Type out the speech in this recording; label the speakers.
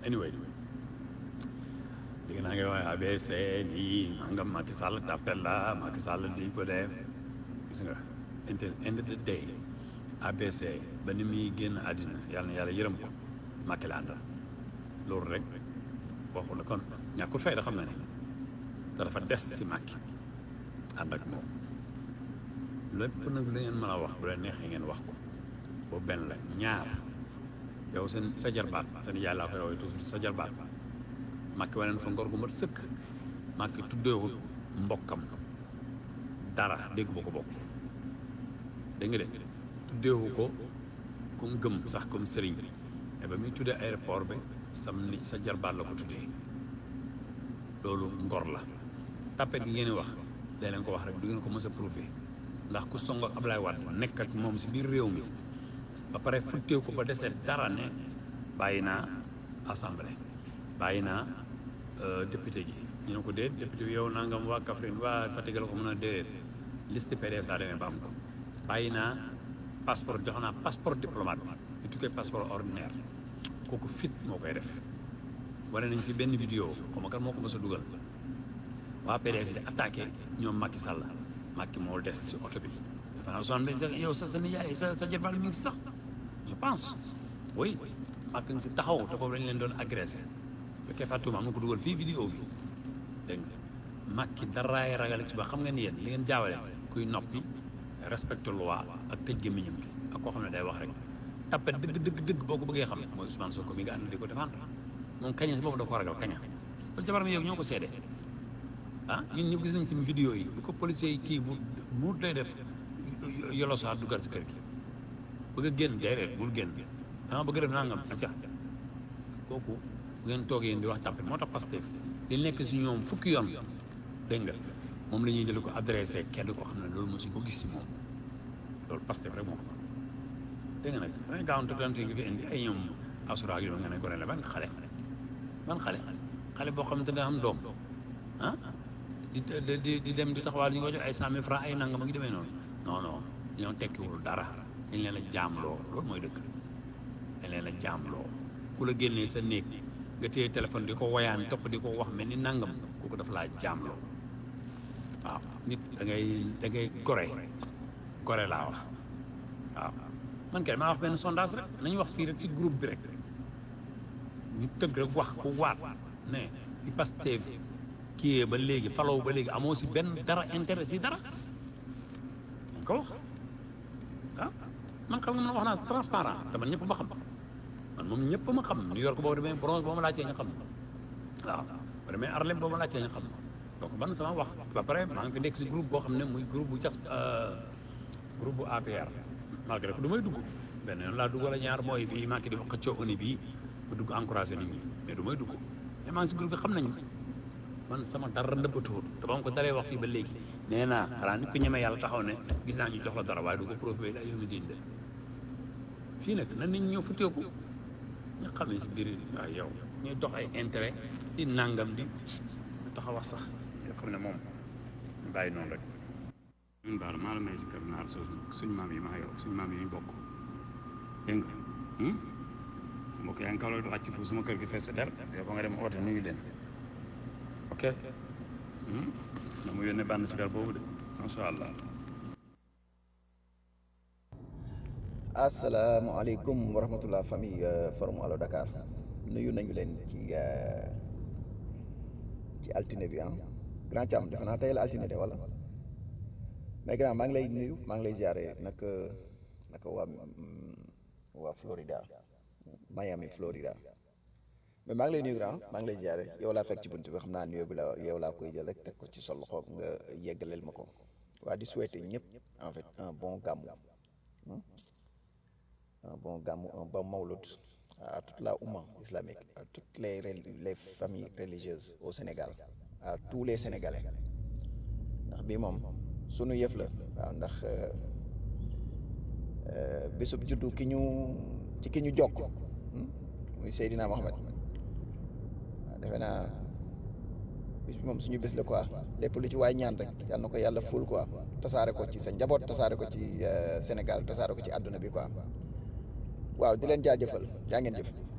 Speaker 1: anyway léegi naa ngi wax ABC lii nangam Macky Sall tappel la Macky Sall di ko def gis nga inte end of the day ABC ba ni muy génn àddina yàlla na yàlla yërëm ko Macky la àndal loolu rek waxu la kon ñàkkul fayda xam na ne te dafa des si Macky ànd ak moom lépp nag lu ngeen mën a wax bu leen neexee ngeen wax ko boobu benn la ñaar yow seen sa jarbaat seen yaay laa koy woowee toujours sa jarbaat Macky waneen fa ngor gu mat sëkk Macky tuddeewul mbokkam dara dégg ba ko bokk dégg nga de tuddeewu ko comme gëm sax comme sëriñ mais ba muy tuddee aéroport bi sam ni sa jarbaat la ko tuddee loolu ngor la tapet gi ngeen di wax lee leen ko wax rek du ngeen ko mës a prouvé ndax ku song ak Ablaye Wade nekk ak moom si biir réew mi ba pare futteew ko ba desee dara ne bàyyi naa assemblée bàyyi naa député ji ñu ne ko déet député bi yow nangam waa Kaffrine waa Fatick la ko mën a déedéet liste PDS laa demee ba am ko bàyyi naa passeport jox naa passeport diplomate ñu tukkee passeport ordinaire kooku fit moo koy def wane nañ fi benn vidéo xaw ma kan moo ko mës a dugal waa PDS di attaqué ñoom Macky Sall Macky moo des si oto bi dafa naa Ousmane Mbengue yow sa sa nijaay sa sa jërbal mi ngi si sax je pense oui Macky ngi si taxaw te boobu lañ leen doon agressé fekkee fàttuma am na ko dugal fii vidéo bi dégg nga Macky daraay ragal ci ba xam nga ni yéen li ngeen jaawale kuy noppi respecte loi ak tëj gémmiñam gi ak koo xam ne day wax rek tapet dëgg dëgg dëgg boo ko bëggee xam mooy Ousmane Sonko mi nga ànd di ko défendre moom kaña si boobu da ko ragal kaña loolu jabar mi yow ñoo ko seede ah ñun ñëpp gis nañ ci vidéo yi bu ko policiers yi kii bu mu lay def yolo saa dugal si kër gi bëgg a génn déedéet bul génn dama bëgg def nangam acca kooku bu ngeen toogee yéen di wax tàppe moo tax Pastef li nekk si ñoom fukki yoon dégg nga moom la ñuy jël ko adressé kenn ko xam ne loolu mosuñ ko gis si moom loolu Pastef rek moo ko dégg nga nag danañ gaawante dante ngi fi indi ay ñoom asura yi nga ne ko ne la ban xale ban xale xale boo xamante ne am doom ah di di di dem di taxawaal ñu ko jox ay cent mille francs ay nangam ak yu demee noonu non non ñoo tekkiwul dara dañ leen a jaamloo loolu mooy dëkk dañ leen a jaamloo ku la génnee sa néeg nga téye téléphone di ko woyaan topp di ko wax mel ni nangam kooku dafa laa jaamloo waaw nit da ngay da ngay gore gore laa wax waaw man kay maa wax benn sondage rek nañu wax fii rek si groupe bi rek ñu tëgg rek wax ku waat ne i Pastef kii ba léegi falaw ba léegi amoo si benn dara intérêt si dara dañ ko wax ah man xam nga man wax naa transparent te man ñëpp ma xam man moom ñëpp ma xam New York boo demee bronze boo ma laajtee nga xam waaw boo demee Harlem boo ma laajtee nga xam donc man sama wax ba pare maa ngi fi nekk si groupe boo xam ne muy groupe bu jax groupe bu APR malgré que du may dugg benn yoon laa dugg wala ñaar mooy bii maa ngi di xëccoo oni bii ba dugg encouragé nit ñi mais du may dugg mais maa ngi si groupe bi xam nañu man sama dara nëbbatuwut te ba ma ko daree wax fii ba léegi nee naa xanaa nit ko ñeme yàlla taxaw ne gis naa ñu jox la dara waaye du ko profité la yow mi diin de fii nag na nit ñi ñëw futeeku ñu xamee si biir waaw yow ñuy dox ay intérêt di nangam di taxaw wax sax yoo xam ne moom ñu bàyyi noonu rek ñun baal maa la may si kër naar soo suñ maam yi maa yow suñ maam yi ñu bokk dégg nga su mbokk yaa ngi kaw la du wàcc foofu sama kër gi fees der yow ba nga dem oote nuyu leen ok na mu yónnee bànn sikar boobu de macha allah
Speaker 2: asalaamaaleykum wa rahmatullah famille forum Allo Dakar nuyu nañu leen ci ci altine bi ah grand Thiam defe naa tey la altine de wala mais grand maa ngi lay nuyu maa ngi lay ziare naka naka waa waa Florida Miami Florida mais maa ngi lay nuyu grand maa ngi lay ziare yow laa fekk ci buntu bi xam naa nuyoo bi la yow laa koy jël rek teg ko ci sa loxo nga yeggaleel ma ko waa di souhaiter ñëpp en fait un bon gàmmu un bon gàmmu un bon mawlud à toute la oumma islamique à toutes les les familles religieuses au Sénégal à tous les Sénégalais ndax bii moom sunu yëf la waaw ndax bésub juddu ki ñu ci ki ñu jokk muy Seydina Mohamed waaw defe naa bis bi moom suñu bés la quoi lépp lu ci waay ñaan rek yal na ko yàlla ful quoi tasaare ko ci sa njaboot tasaare ko ci Sénégal tasaare ko ci àdduna bi quoi waaw di leen jaajëfal yaa ngeen jëf